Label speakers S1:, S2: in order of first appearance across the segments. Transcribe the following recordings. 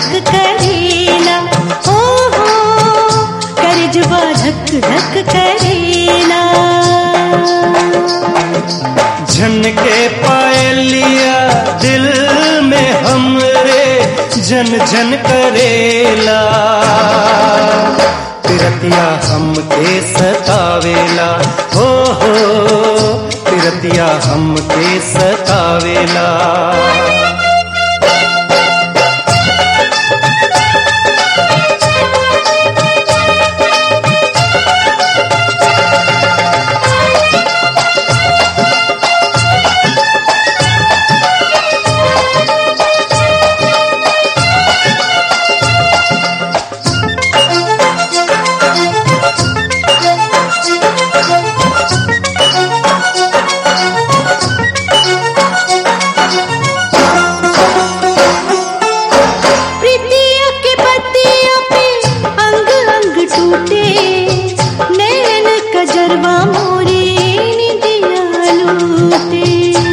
S1: धक करेला ओ हो करजवा धक धक करेला
S2: झन के पायलिया दिल में हमरे जन जन करेला तिरतिया हमके सतावेला हो हो तिरतिया हमके सतावेला
S1: प्रीतिया के पतिया पे अंग अंग टूटे नैन कजरवा मोरी निदिया लूटे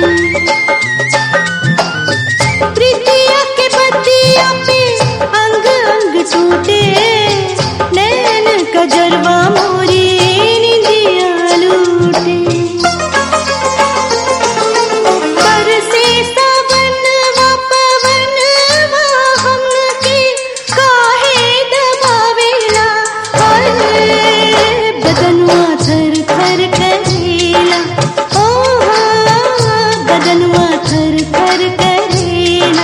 S1: प्रीतिया के पतिया पे अंग अंग टूटे नैन कजरवा मोरी निदिया लूटे बरसे सावनवा पवनवा हमके काहे दबावेला हाय बदनवा थर थर करेला ओ हो बदनवा थर थर करेला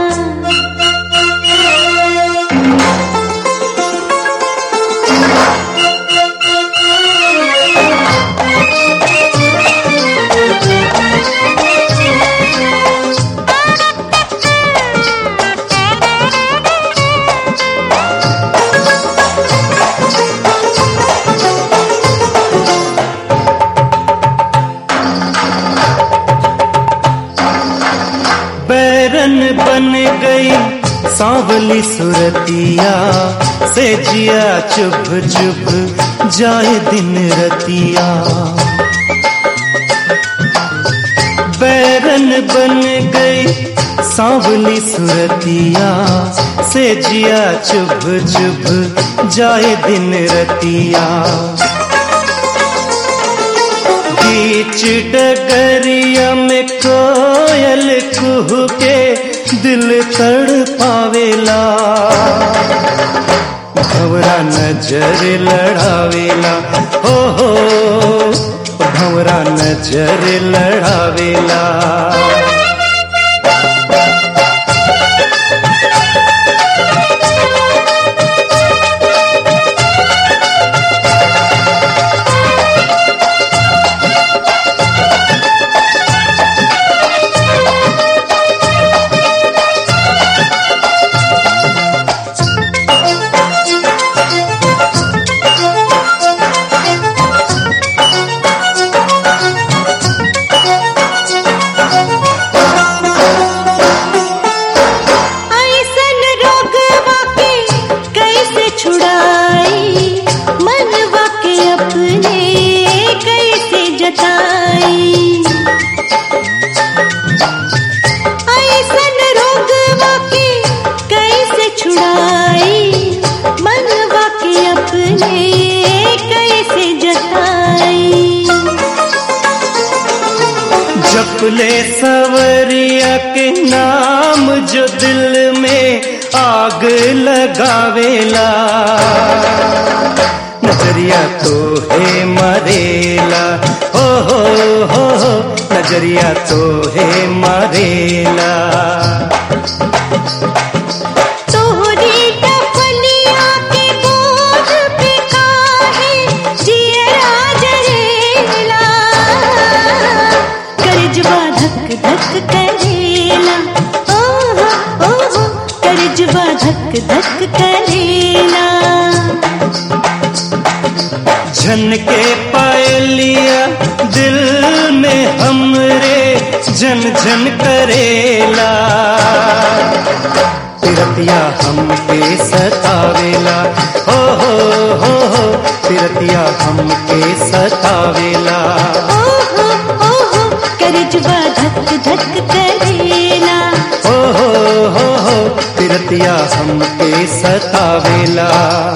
S2: बैरन बन गई सांवली सुरतिया से जिया चुभ चुभ जाए दिन रतिया बैरन बन गई सांवली सुरतिया से जिया चुभ चुभ जाए दिन रतिया बीच डगरिया में कोयल कुह के दिल तड़ पावेला भवरा नजर लड़ावेला हो हो भवरा नजर लड़ावेला
S1: ऐसन रोगवा के कैसे छुड़ाई मनवा के अपने कैसे जताई ऐसन रोगवा के कैसे छुड़ाई मनवा के अपने कैसे जताई
S2: जपले सवरिया के नाम जो दिल में आग लगावेला नजरिया तो है मरेला हो हो हो हो नजरिया तो है मरेला
S1: तोहरी टपलिया के बोझ पे काहे जियरा जरेला करजवा धक धक करेला ओहो ओहो करजवा धक धक करेला
S2: झन के पायलिया दिल में हमरे झन झन करेला तिरतिया हमके सतावेला हो हो हो हो तिरतिया हमके सतावेला
S1: ओहो ओहो करजवा धक धक करेला
S2: हो हो हो हो फिरतिया हमके सतावेला